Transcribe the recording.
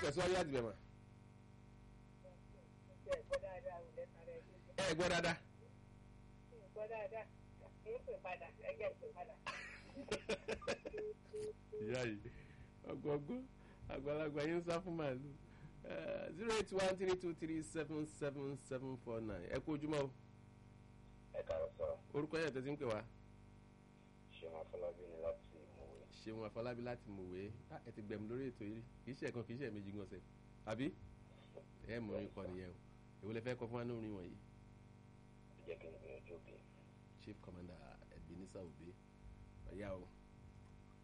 tẹ̀síwájú láti bẹ̀ mà. ẹ gbọ́ dáadáa. ìyá yìí ọgbọgbọ àgbàlagbà yín ń sá fún màálù zero eight one three two three seven seven seven four nine ẹ kú ojúmọ́ o ẹ kàrọ sọ orúkọ yẹn tẹ́tí ń pè wá ṣéun afọlábí ni láti mọ̀wé ṣeun afọlábí láti mọ̀wé ẹ ti gbẹ̀mí lórí ètò yìí kì í ṣe ẹ̀kan kì í ṣe ẹ̀mejì gan ṣe àbí ẹ mọ̀ orin kọ nìyẹn o èwo lẹ fẹ́ kọ fún wa ní orin wọ̀nyí jẹ́ kí n gbìyànjú òkè. chief commander Ebenezer Obey ọ̀yá o.